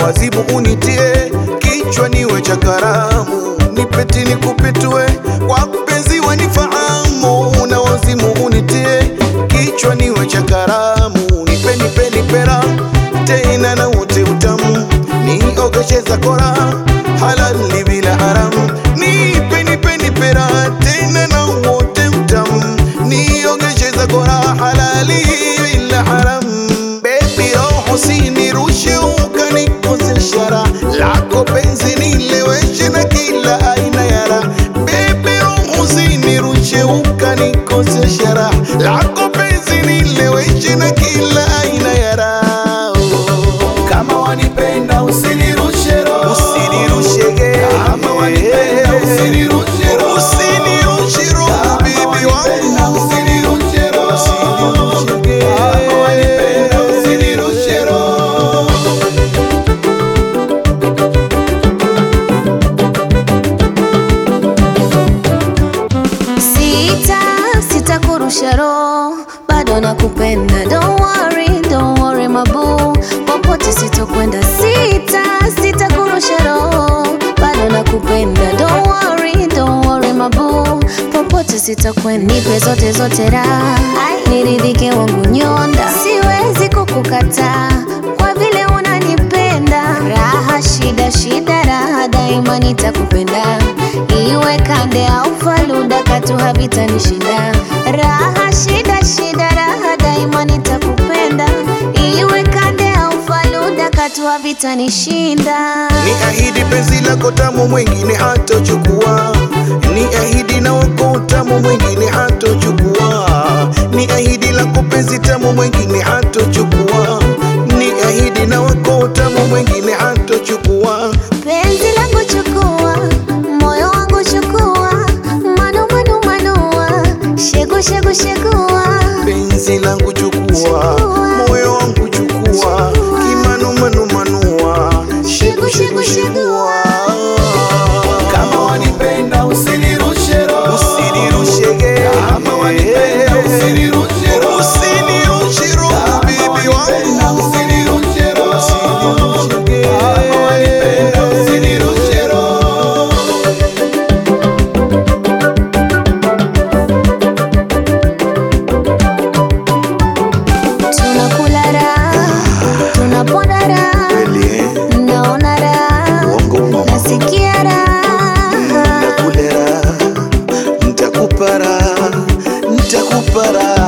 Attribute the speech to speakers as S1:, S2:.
S1: wazimu unitie kichwa niwe cha karamu nipeti nikupitue kwa mpenzi wanifahamu na wazimu unitie kichwa niwe cha karamu nipe nipe nipera tena na ute utamu niogeshe za kora halali bila haramu nipe nipe nipera tena na wote utamu niogeshe za kora halali bila haramu bebi roho sinirushe ukanikosesha raha lako penzi nileweshe na kila aina ya raha bebi roho sinirushe ukanikosesha raha lako penzi nileweshe na kila aina ya raha
S2: Kama wanipenda usinirushe roho.
S1: usinirushe ge
S2: Kama wanipenda usinirushe roho.
S1: usinirushe roho bibi
S2: Wanipenda
S1: wangu
S2: usinirushe roho.
S1: Usinirushe ge.
S2: Kama wanipenda usinirushe roho.
S3: Sita, sita kurusha roho, bado nakupenda. Don't worry, don't worry mabu, popote sitokwenda. Sita, sita kurusha roho, bado nakupenda. Don't worry, don't worry mabu, popote sitakwenda. Nipe zote zote raha, ai niridhike wangu nyonda, siwezi kukukataa kwa vile unanipenda. Raha shida shida, raha daima nitakupenda, iwe kande au faluda, katu havitanishinda. Raha shida shida, raha daima nitakupenda, iwe kande au faluda, katu havitanishinda.
S1: Ni ahidi penzi lako tamu mwingine hatochukua, ni ahidi na wako tamu mwingine hatochukua, ni ahidi lako penzi tamu mwingine hatochukua, ni ahidi na wako tamu mwingine hatochukua.
S3: Penzi langu chukua, moyo wangu chukua, manu manu manua, shegu shegu shegua.
S1: Penzi langu chukua,
S3: Chukua.
S1: moyo wangu chukua,
S3: Chukua.
S1: kimanu manu manua, shegu shegu shegua.
S2: Kama wanipenda usinirushe roho.
S1: Usinirushe ge.
S2: Kama wanipenda usinirushe roho.
S1: Usinirushe roho,
S2: Kama
S1: bibi
S2: wanipenda
S1: wangu.
S2: usinirushe roho.
S1: Usinirushe ge.
S2: Kama wanipenda usinirushe roho.
S3: Tunakula raha, tunaponda raha,
S1: Kweli, eh?
S3: naona raha,
S1: Uongo, uongo.
S3: nasikia raha.
S1: Nakule raha, nitakupa raha, nitakupa raha.